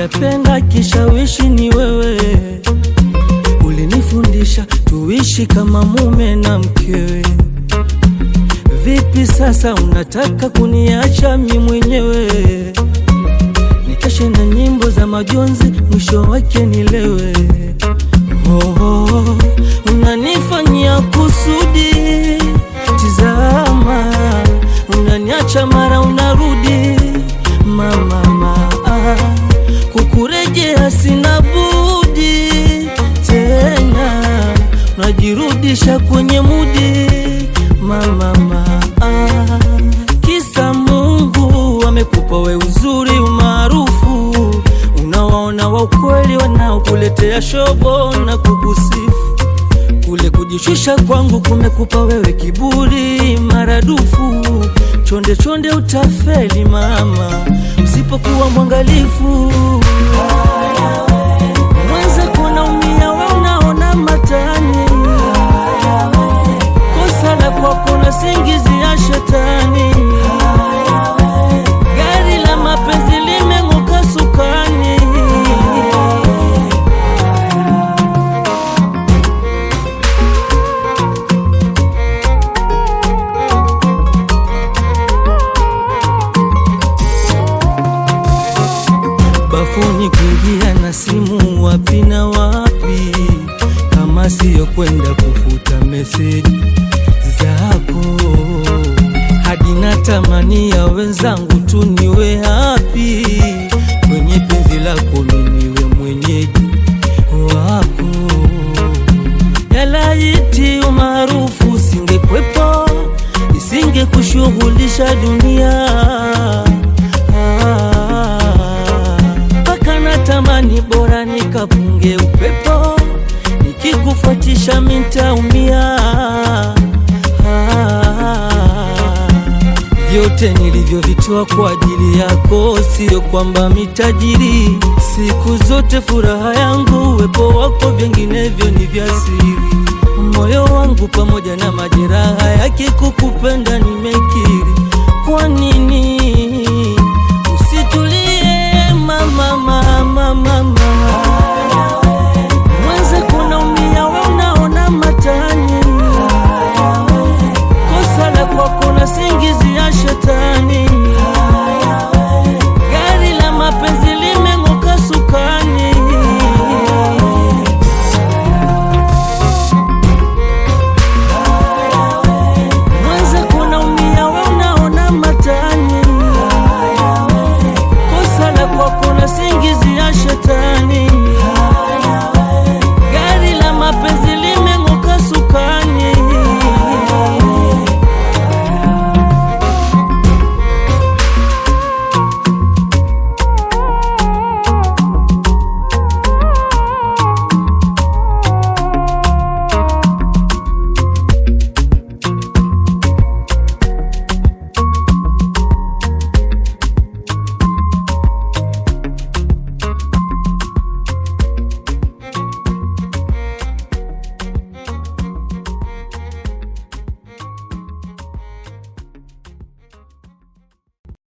nimependa kishawishi ni wewe, ulinifundisha tuishi kama mume na mkewe. Vipi sasa unataka kuniacha mi mwenyewe, nikeshe na nyimbo za majonzi, mwisho wake nilewe? Oh, oh, unanifanyia kusudi, tizama, unaniacha mara unarudi, mama mama, kukurejea sina budi tena, unajirudisha kwenye mudi, mama mama, kisa Mungu amekupa we uzuri umaarufu, unawaona wa ukweli wanaokuletea shobo na kukusifu kule kujishusha kwangu kumekupa wewe kiburi maradufu. Chonde chonde utafeli mama, usipokuwa mwangalifu. Mwenzako naumia, we unaona matani, kosa la kwako na singizi ya shetani. Gari la mapenzi limeng'oka sukani. bafuni kuingia na simu wapi na wapi, kama siyo kwenda kufuta meseji zako, hadi natamani ya wenzangu tu niwe hapi kwenye penzi lako, miniwe mwenyeji wako. Yalaiti umaarufu usingekwepo, isinge kushughulisha dunia mpaka natamani bora nikapunge upepo, nikikufuatisha mintaumia. Vyote nilivyovitoa kwa ajili yako, sio kwamba mitajiri. Siku zote furaha yangu uwepo wako, vinginevyo ni vya siri. Moyo wangu pamoja na majeraha yake, kukupenda nimekiri. Kwa nini